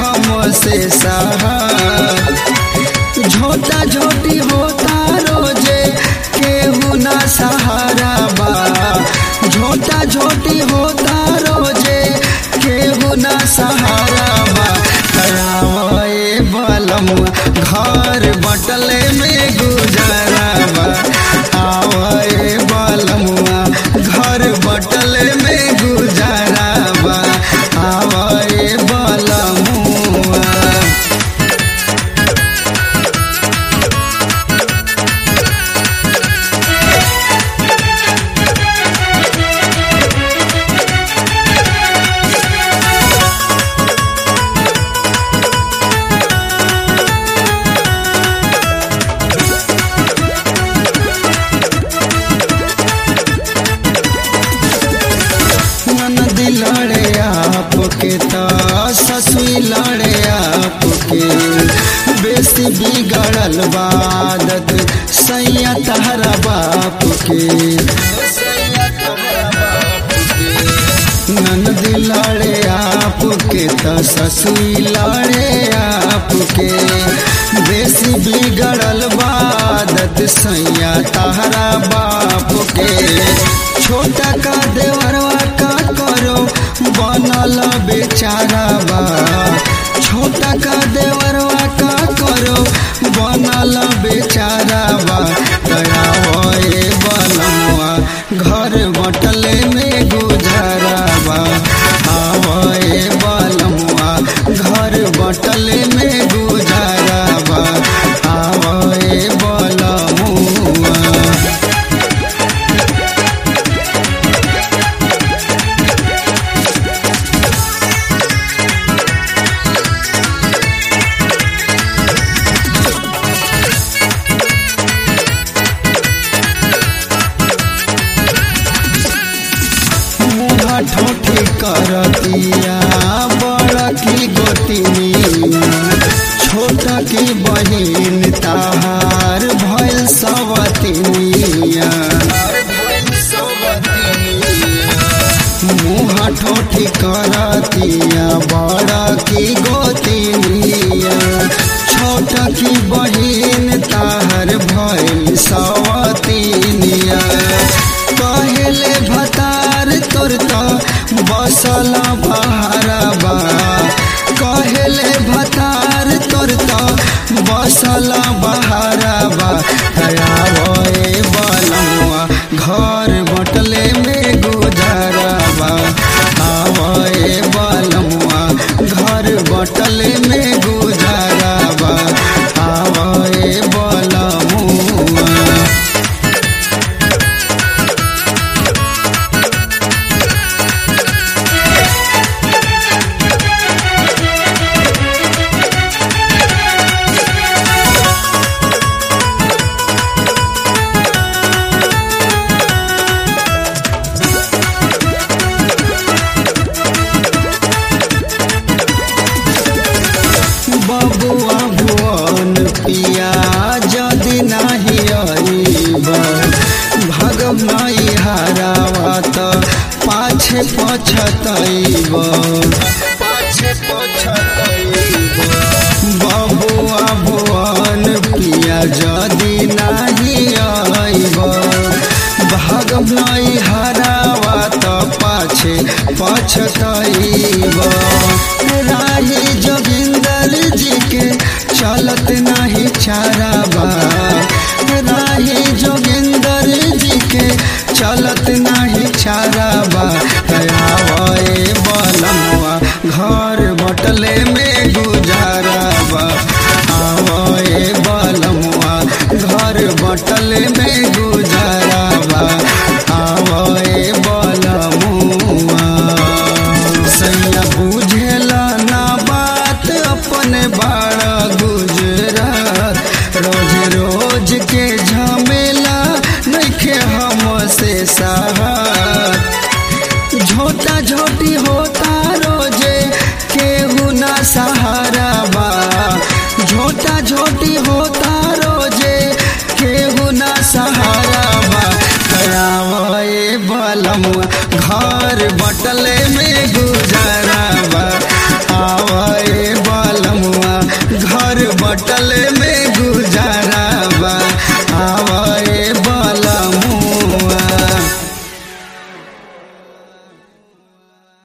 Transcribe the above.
हमसे सहा झोटा झोटी होता रोजे केहू ना सहारा बा झोटा झोटी होता रोजे केहू ना सहारा बा करावे बलम घर बटले में गुजारा बा आवे बलमुआ घर बटले में गुजारा बा आवे बलमुआ ननद लड़े आपके त ससुई लड़े आपके बेसी बिगड़ल बादत सैया तहरा बाप के ननद लड़े आपके त ससुई लड़े आपके बेसी बिगड़ल बादत सैया तहरा बाप के छोटा का देवरवा का करो बनल बेचारा बा छोटा का देवरवा का करो बनल बेचारा बा दया होए बनवा घर बटले में गुजारा बा आवे बलमुआ घर बटले में गुजारा बा आवे बलमुआ मुँह ठोठी करतिया बड़ा की गोतिनिया छोटा की बहिन ताहार भैल सवतिनिया मुँह ठोठी करतिया बड़ा की गोतिनिया छोटा की बहिन ताहर भैल सवतिनिया कहले भतार तोर त बसल बहारबा कहले भतार तोर त बसल बहारबा दयावे बलमुआ घर बटले में गुजारबा आवे बलमुआ घर बटले में गुजारबा आवे बलमुआ बबुआ भुवन पिया जदि नाही अइब भगव नहीं हारावा त पाछे पछतइब पाछे पछतइब बबुआ भुवन पिया जदि नाही अइब भगव नहीं हारावा त पाछे पछतइब राही जोगिंदर जी के चलत नहीं चारा बा राही जोगिंदर जी के चलत नहीं चारा बा दयावे बलमवा घर बटले में गुजारा बा आवे बलमवा घर बटले में गुजारा बा आवे बलमुआ सैया बुझेला ना बात अपने बाड़ा गुजरात रोज रोज के झमेला नइखे हमसे सहार झोटा झोटी होता रोजे केहू ना सहारा बा झोटा झोटी होता रोजे केहू ना सहारा बा करावे बलमुआ घर बटले में गुजारा बा आवे बा गले में